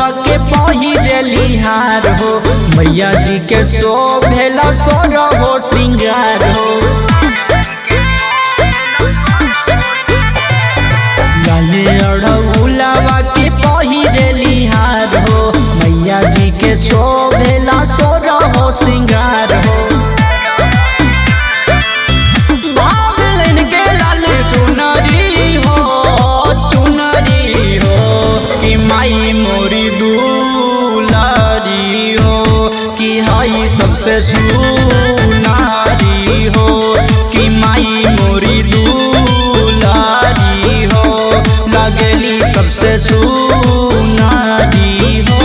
फूलवा के पहिरली हार हो मैया जी के शोभेला सोर हो श्रृंगार हो लाले अड़ौलावा के पहिरली हार हो मैया जी के शोभेला सोर हो श्रृंगार हो बादलन के लाल चुनरी हो चुनरी हो कि माई मोरी दुलारी हो कि हई सबसे सुनारी हो कि माई मोरी दुलारी हो लगली सबसे सुनारी हो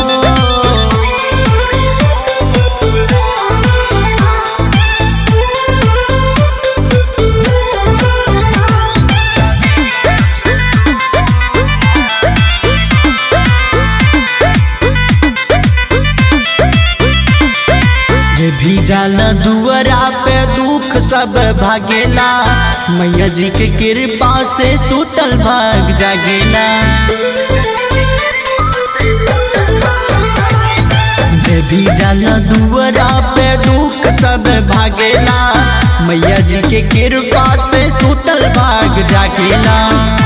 जे भी जाला दुआरा पे दुख सब भागेला मैया जी के कृपा से टूटल भाग जागेला जे भी जाला दुआरा पे दुख सब भागेला मैया जी के कृपा से टूटल भाग जागेला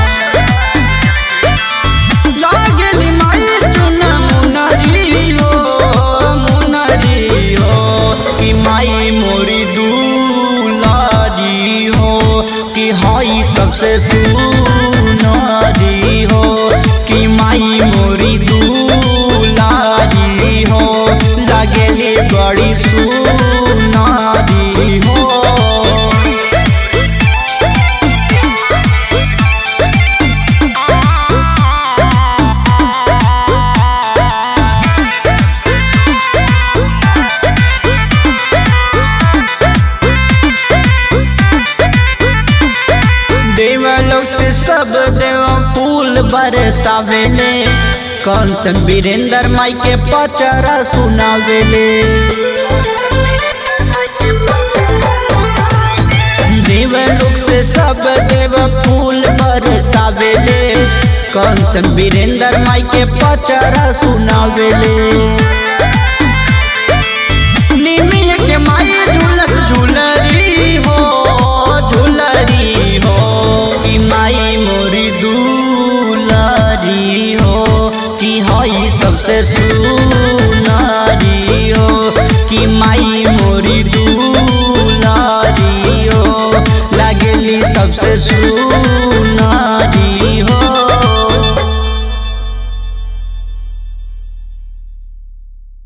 लागेली माई चुना मुनरी हो मुनरी हो कि माई मोरी दुलारी हो कि हई सबसे सुनारी हो कि माई मोरी दुलारी हो लागेली बड़ी सुनारी हो देवलोक से सब देव फूल बरसावेले कंचन वीरेंद्र माई के पचरा सुनावेले देवलोक से सब देव फूल बरसावेले कंचन वीरेंद्र माई के पचरा सुनावेले निमिया के माई झूलस झूलरी हो झूलरी हो कि माई मोरी दुलारी हो कि हई सबसे सुनारी हो कि माई मोरी दुलारी हो लगली सबसे सु